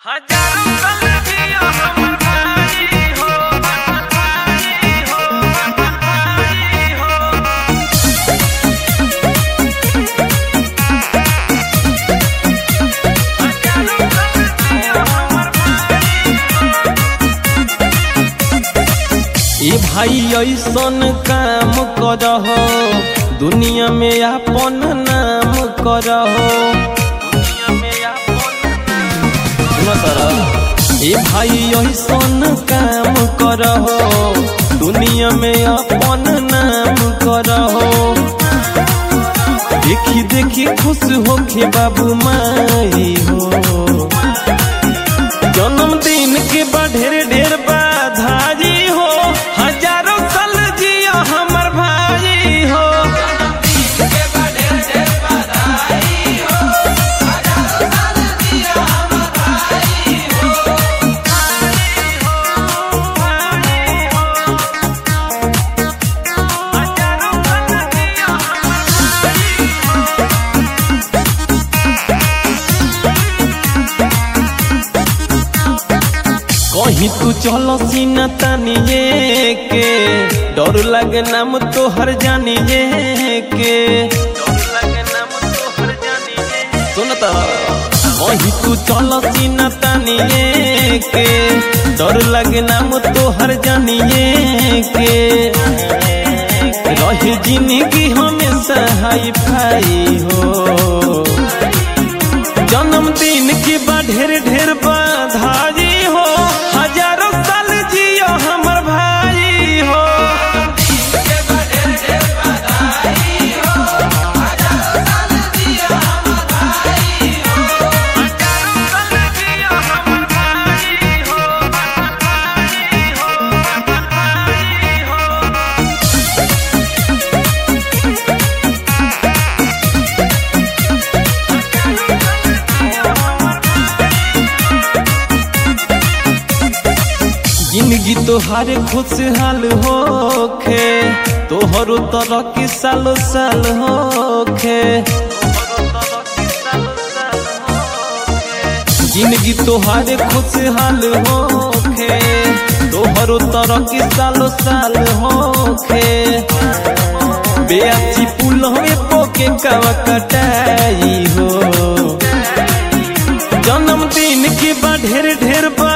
हजारों गलतियां हमर भाई हो भाई हो भाई हो हजारों गलतियां हमर ए भाई ऐसन काम करहो दुनिया में अपन नाम करहो दुनिया में अपन सुनो तारा ए भाई ऐसन काम करहो दुनिया में अपन नाम करहो देखी देखी खुश होके बाबू माई हो जन्मदिन के बा ढेर ढेर बधाई हो हजारों साल जियो हमर भाई हो हजारों गलतियां हमर कहीं तू चलो सीना तानिए के डर लगे नाम तो हर जानिए के डर लगे नाम तोहर जानिए सुनता कहीं तू चलो सीना तानिए के डर लगे नाम तो हर जानिए के रही जिंदगी हमेशा हाई फाई हो जन्मदिन की बा ढेर ढेर बधाई हो हजारों साल जियो हमर भाई हो हजारों गलतियां हमर भाई हो भाई हो भाई हो जिंदगी तोहार खुशहाल होखे तोहरो तरह के सालो साल होखे जिंदगी तोहार खुशहाल होखे तोहरो तरह के सालो साल होखे बेअची पुल हमें पोके कवा कटाई हो जन्मदिन के बा ढेर ढेर बा